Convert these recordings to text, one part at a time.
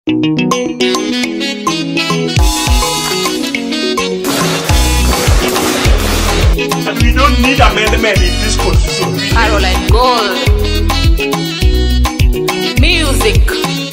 And we don't need amendment in this constitution. We Caroline Gold. Music.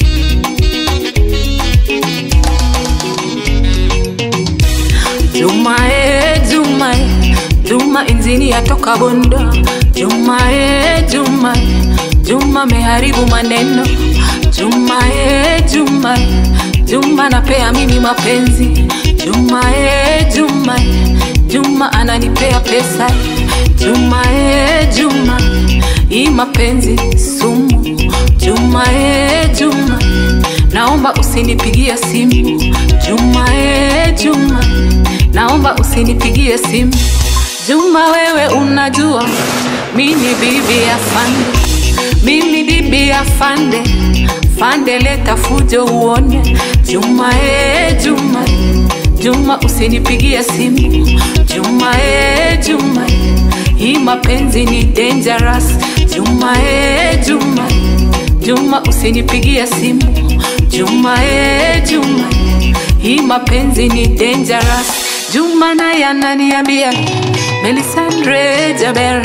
Juma e Juma e Juma injini yatoka Bondo Juma e Juma e Juma meharibu maneno Juma e Juma e Juma napea mimi mapenzi Juma e Juma e Juma ananipea pesa Juma e Juma hii mapenzi sumu Juma e Juma naomba usinipigie simu Juma e Juma naomba usinipigie simu Juma wewe unajua mimi bibi ya fande mimi bibi ya fande fande leta fujo uone Juma e Juma Juma usinipigie simu Juma e Juma hii mapenzi ni dangerous Juma e Juma Juma usinipigie simu Juma e Juma hii mapenzi ni dangerous Juma naye ananiambia Melisandre Jaber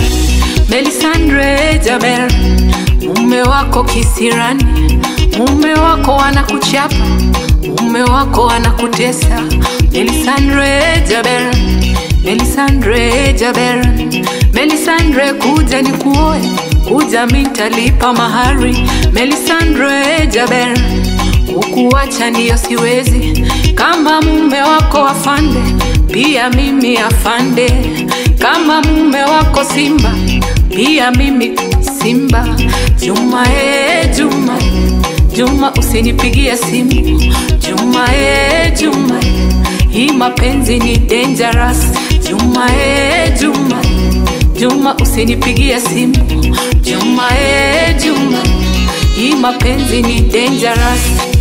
Melisandre Jaber mume wako kisirani mume wako anakuchapa mume wako anakutesa Melisandre Jaber Melisandre Jaber Melisandre kuja ni kuoe kuja mintalipa mahari Melisandre Jaber kukuacha ndiyo siwezi kama mume wako afande pia mimi afande kama mume wako simba pia mimi simba Juma e Juma Juma usinipigie simu Juma e Juma hii mapenzi ni dangerous Juma e Juma Juma usinipigie simu Juma e Juma hii mapenzi ni dangerous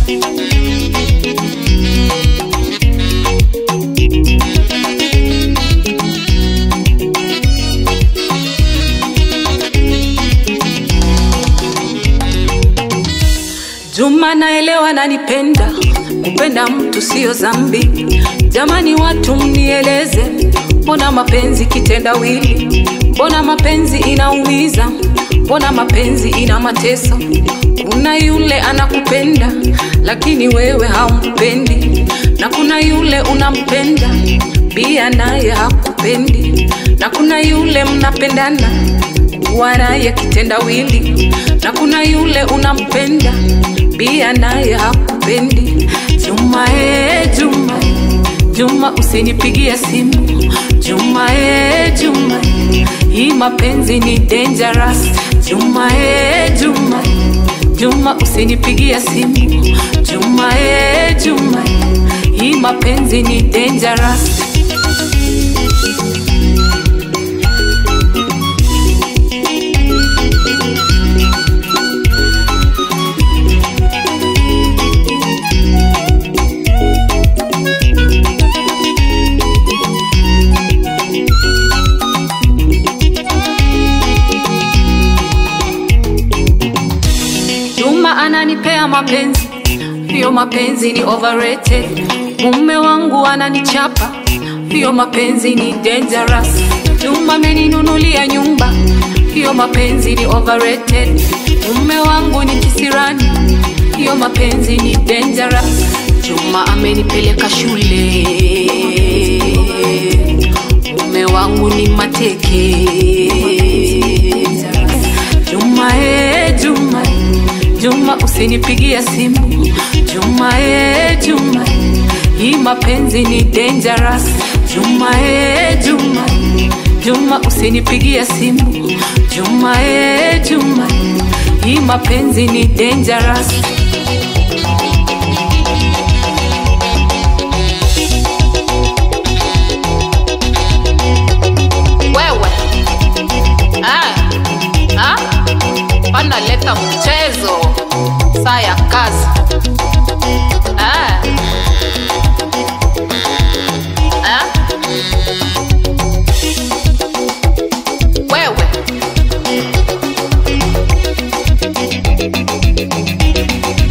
Juma naelewa nanipenda, kupenda mtu sio zambi. Jamani watu mnieleze, mbona mapenzi kitendawili? Mbona mapenzi inaumiza? Mbona mapenzi ina mateso? Kuna yule anakupenda lakini wewe haumpendi, na kuna yule unampenda pia naye hakupendi, na kuna yule mnapendana kuwa naye kitendawili, na kuna yule unampenda pia naye hakupendi. Juma e Juma, Juma usinipigie simu Juma e Juma, hii mapenzi ni dangerous. Juma e Juma, Juma usinipigie simu Juma e Juma, hii mapenzi ni dangerous. Juma ananipea mapenzi, hiyo mapenzi ni overrated. Mume wangu ananichapa, hiyo mapenzi ni dangerous. Juma ameninunulia nyumba, hiyo mapenzi ni overrated. Mume wangu ni kisirani, hiyo mapenzi ni dangerous. Juma amenipeleka shule, mume wangu ni mateke. Juma e Juma, Juma usinipigie simu Juma e Juma, hii mapenzi ni dangerous. Juma e Juma, Juma usinipigie simu Juma e Juma, hii mapenzi ni dangerous. Wewe ah, ah, panaleta mchezo saa ya kazi ah. Ah. Wewe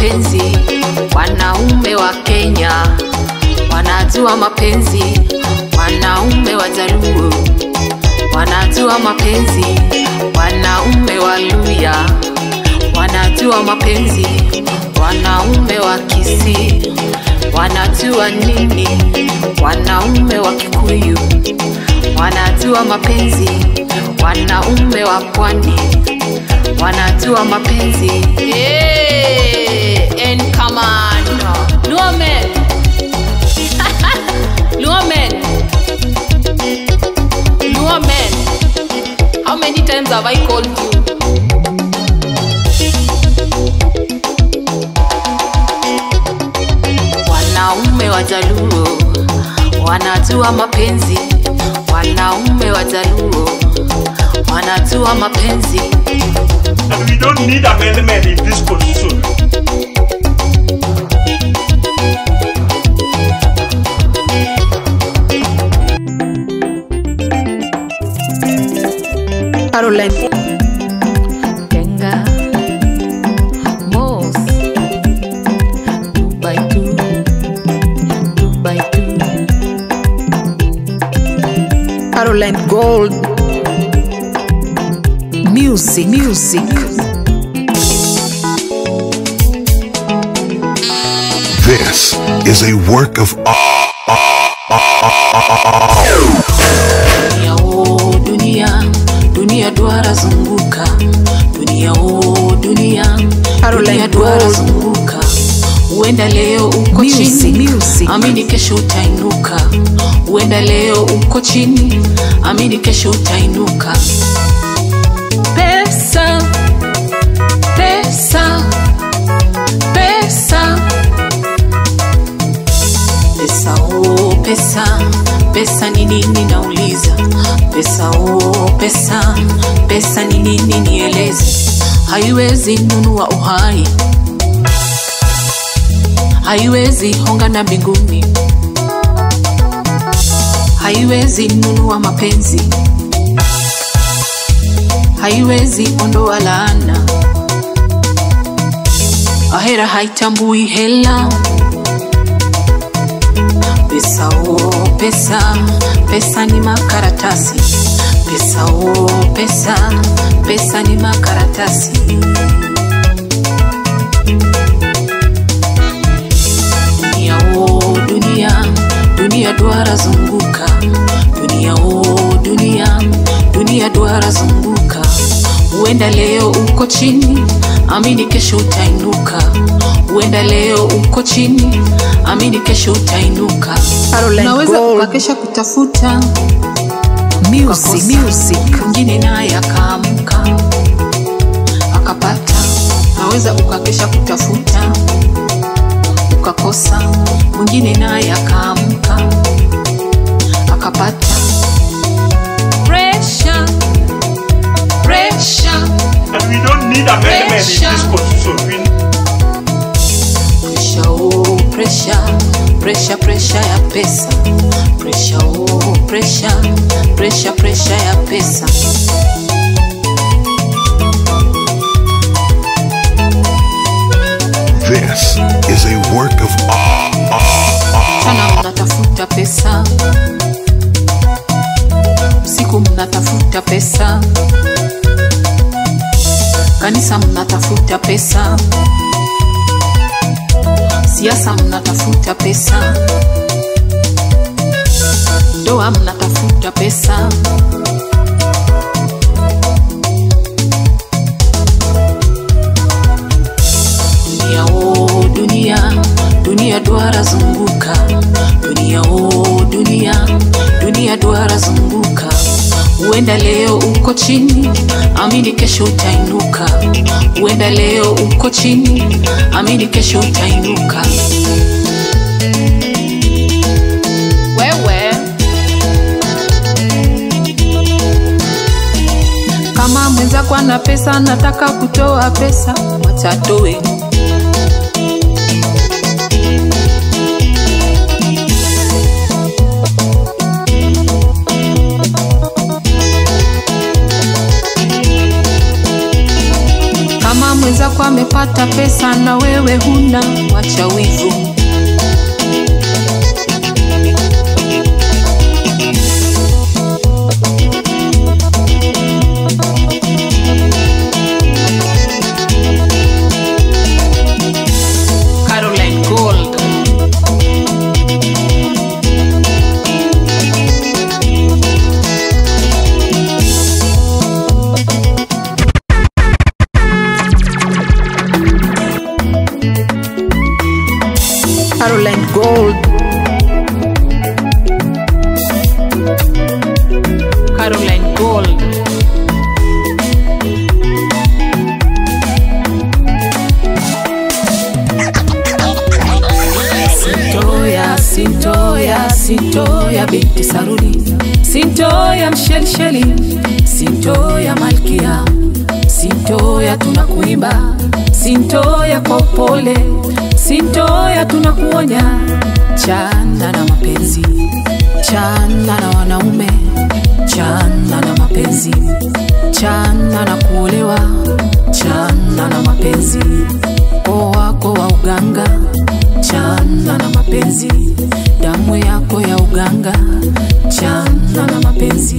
mapenzi, wanaume wa Kenya wanajua mapenzi, wanaume wa Jaluo wanajua mapenzi, wanaume wa Luya wanajua mapenzi, wanaume wa Kisii wanajua nini, wanaume wa Kikuyu wanajua mapenzi, wanaume wa pwani wanajua mapenzi. Hey, and come on, Luo men, Luo men, Luo men. How many times have I called you? Wanaume wa Jaluo wanajua mapenzi, wanaume wa Jaluo wanajua mapenzi. And we don't need amendment in this constitution. Caroline Tenga Mos Two by two Two by two Caroline Gold Music Music This is a work of Dunia oh dunia Dunia duara zunguka Dunia oh dunia Caroline Dunia duara Gold. zunguka Uenda leo uko Music, chini music. Amini kesho utainuka Uenda leo uko chini Amini kesho utainuka Pesa Pesa Pesa Pesa oh pesa Pesa ni nini nauliza Pesa oh pesa Pesa ni nini nieleze Haiwezi nunua uhai Haiwezi honga na mbinguni Haiwezi nunua mapenzi Haiwezi ondoa laana Ahera haitambui hela Pesa oh pesa, pesa ni makaratasi. Pesa oh pesa, pesa ni makaratasi. Dunia oh dunia, dunia duara zunguka. Dunia oh dunia, dunia duara zunguka. Uenda leo uko chini, amini kesho utainuka. Uenda leo uko chini, amini kesho utainuka. Caroline Unaweza Gold. ukakesha kutafuta Music ukakosa. Music mwingine naye akaamka akapata. Naweza ukakesha kutafuta ukakosa, mwingine naye akaamka akapata. Pressure, pressure, And we don't need amendment in this constitution. We pressure, oh, pressure, pressure, pressure ya pesa. Pressure, oh, pressure, pressure, pressure ya pesa. this is a work of Mchana mnatafuta pesa, usiku mnatafuta pesa, kanisa mnatafuta pesa, siasa mnatafuta pesa, ndoa mnatafuta pesa. Dunia oh dunia, dunia duara zunguka. Dunia oh dunia, dunia duara zunguka. Uenda leo uko chini, amini kesho utainuka. Uenda leo uko chini, amini kesho utainuka. Wewe kama mwenzako ana pesa, nataka kutoa pesa, watatoe kama mwenzako amepata pesa na wewe huna wacha wivu Caroline Gold Caroline Gold. Caroline Gold Sintoya, Sintoya, Sintoya binti Saruni, Sintoya mshelisheli, Sintoya malkia, Sintoya tunakuimba, Sintoya kwa upole, Sintoya tunakuonya, chana na mapenzi, chana na wanaume, chana na mapenzi, chana na kuolewa, chana na mapenzi, o wako wa uganga chana na mapenzi damu yako ya uganga chana na mapenzi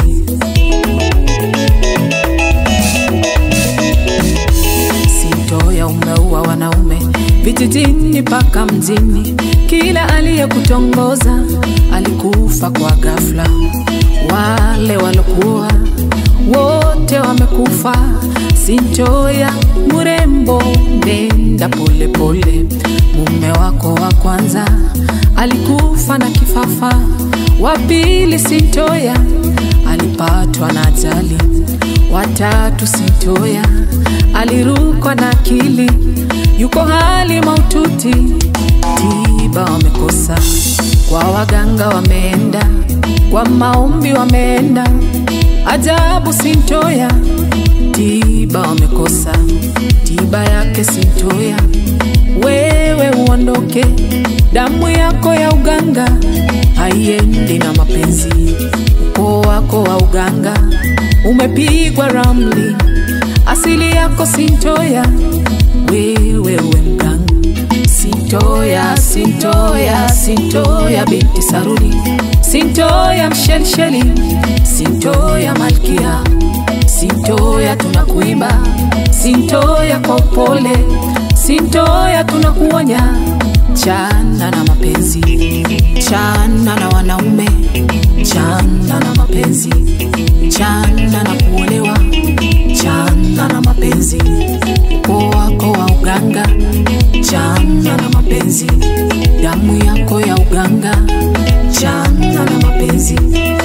sintoya umeua wanaume vijijini mpaka mjini kila aliyekutongoza alikufa kwa ghafla wale walokuwa wote wamekufa sintoya murembo nenda polepole mume wako wa kwanza alikufa na kifafa wa pili sintoya alipatwa na ajali watatu sintoya alirukwa na akili yuko hali maututi tiba wamekosa kwa waganga wameenda kwa maombi wameenda ajabu sintoya tiba wamekosa tiba yake sintoya wewe uondoke damu yako ya uganga haiendi na mapenzi ukoo wako wa uganga umepigwa ramli asili yako sintoya wewe uwe mganga sintoya sintoya sintoya binti saruni sintoya mshelisheli sintoya malkia sintoya tunakuimba sintoya kwa upole sintoya tunakuonya chana na mapenzi chana na wanaume chana na mapenzi chana na kuolewa chana na mapenzi ukoo wako wa uganga chana na mapenzi damu yako ya uganga chana na mapenzi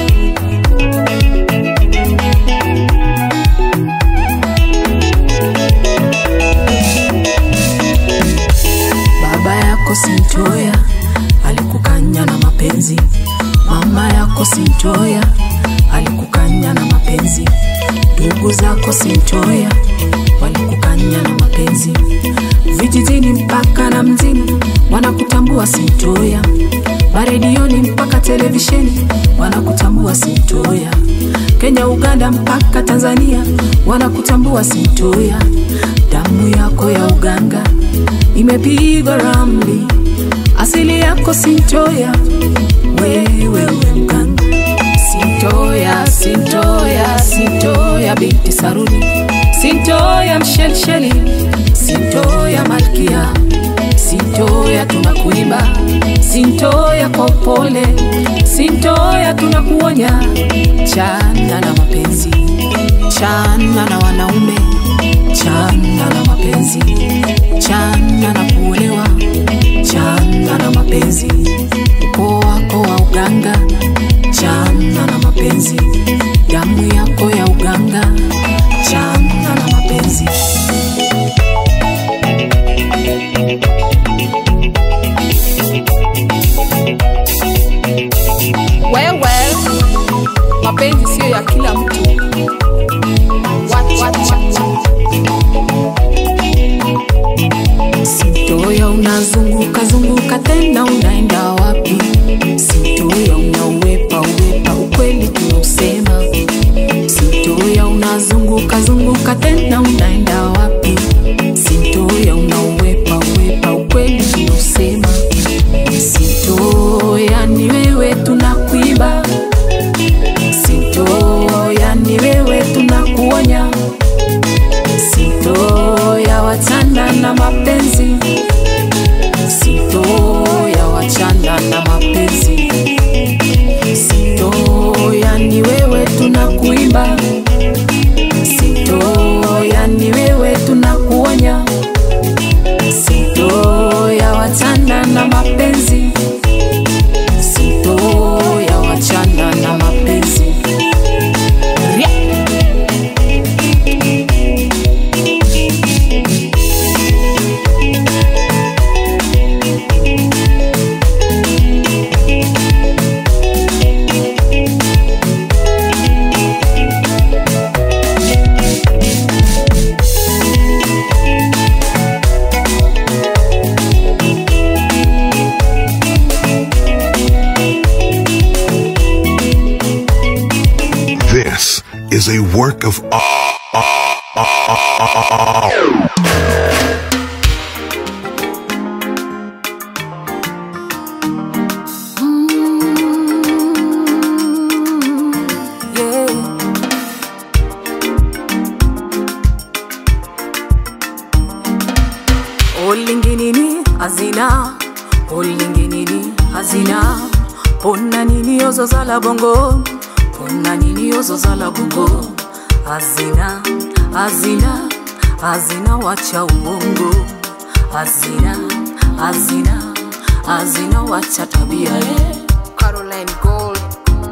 baba yako sintoya alikukanya na mapenzi mama yako sintoya alikukanya na mapenzi ndugu zako sintoya walikukanya na mapenzi vijijini mpaka na mjini wanakutambua sintoya maredioni mpaka televisheni wanakutambua sintoya kenya uganda mpaka tanzania wanakutambua sintoya damu yako ya uganga imepigwa ramli asili yako sintoya wewe uwe mganga sintoya sintoya sintoya binti saruni sintoya mshelisheli sintoya malkia sintoya tunakuimba sintoya kwa upole sintoya tunakuonya chana na mapenzi chana na wanaume chana na mapenzi chana na kuolewa chana na mapenzi ukoo wako wa uganga chana na mapenzi damu yako ya uganga chana na mapenzi Wewe, mapenzi siyo ya kila mtu. Wat- wat- wat- Sintoya unazunguka zunguka tena unaenda wapi? Sintoya unauwepa uwepa ukweli tunausema. Sintoya unazunguka zunguka tena unaenda wapi? na mapenzi sito ya wachana na mapenzi sito yani wewe tunakuimba sito yani wewe tunakuonya sito ya wachana na mapenzi sito ya wachana na mapenzi Ria. This is a work of yeah. olinginini hazina olinginini hazina pona nini ozozala bongo pona nini ozozala bongo hazina hazina hazina wacha ubongo hazina hazina hazina wacha tabia yeah. Caroline Gold.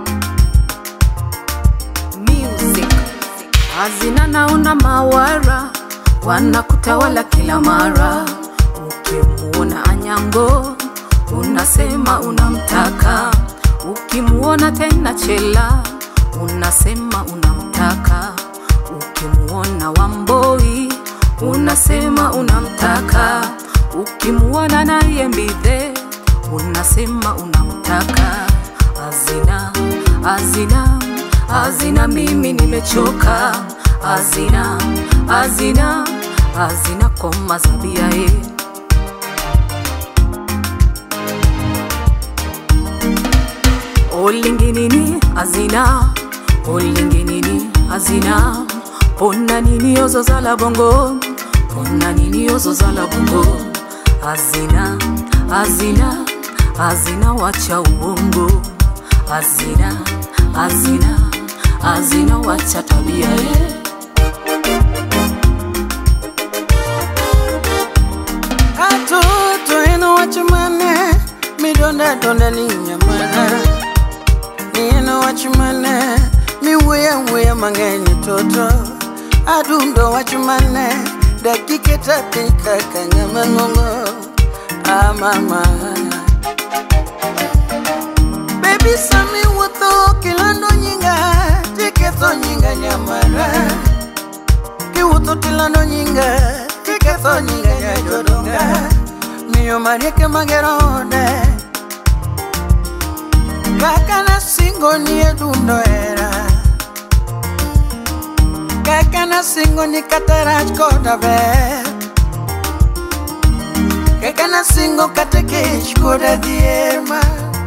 Music. hazina naona mawara wanakutawala kila mara ukimuona anyango unasema unamtaka ukimuona tena chela unasema unamtaka ukimuona wamboi unasema unamtaka ukimuona naye mbidhe unasema unamtaka hazina hazina hazina mimi nimechoka hazina hazina hazina koma zabia e olinginini hazina olinginini hazina pona nini ozozala bongo pona nini ozozala bongo hazina hazina hazina wacha ubongo hazina hazina hazina wacha tabia yeah. atoto eno wachimane midonda donda ni nyamana ni eno wachimane miweya weya mang'eny toto adundo wachimane dakike tapika kang'ama ng'ong'o amama bebi sami wuotho kilando nyinga tiketho nyinga nyamara kiwuotho tilando nyinga tiketho nyinga nyajodonga miyo marieke magerode kaka nasingo ni edundo era kaka nasingo ni katarach koda ber kaka nasingo kata kech koda dhier ma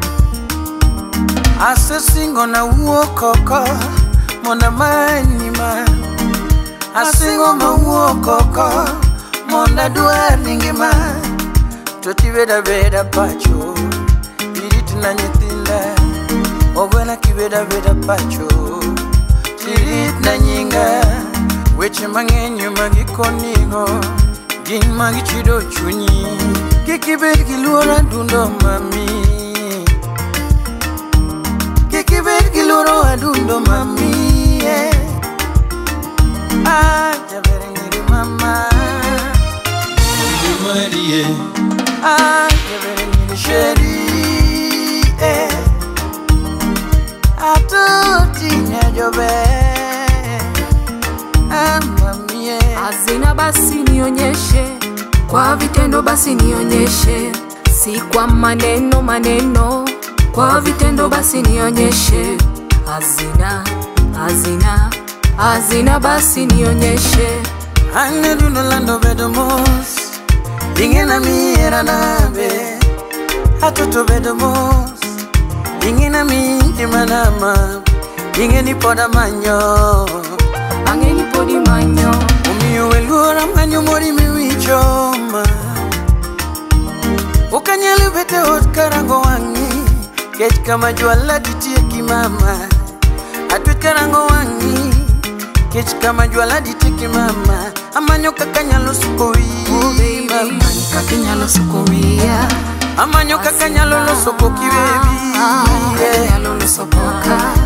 asesingo na wuok oko mondo amanyi ma asingo ma wuok oko mondo adwar ni ngima to tibeda beda pacho iritna nyithinda ogwena kibeda beda pacho tiritna nyinga weche mang'eny magikonigo gin magichido chunyi kik ibed gi luoro adundo mami kik ibed gi luoro adundo mami yeah. ah, jaber nyiri mama Marie. Ah, jaber nyiri sheri eh. atoti nyajobe ah, mami yeah. hazina basi nionyeshe kwa vitendo basi nionyeshe si kwa maneno maneno kwa vitendo basi nionyeshe hazina hazina hazina basi nionyeshe Ane dundo lando bedo mos Ingena miera nabe Atoto bedo mos Ingena mingi manama Ingeni poda manyo ang'eni podi manyo Umiyo weluora manyo mori miwicho kech kama jwala ditieki mama atwe karango wang'i kech kama jwala ditieki mama amanyo kaka nyalo suko wiyi mama kakinyalo suko wiya amanyo kaka nyalo loso koki Ah, webi kaka nyalo loso koka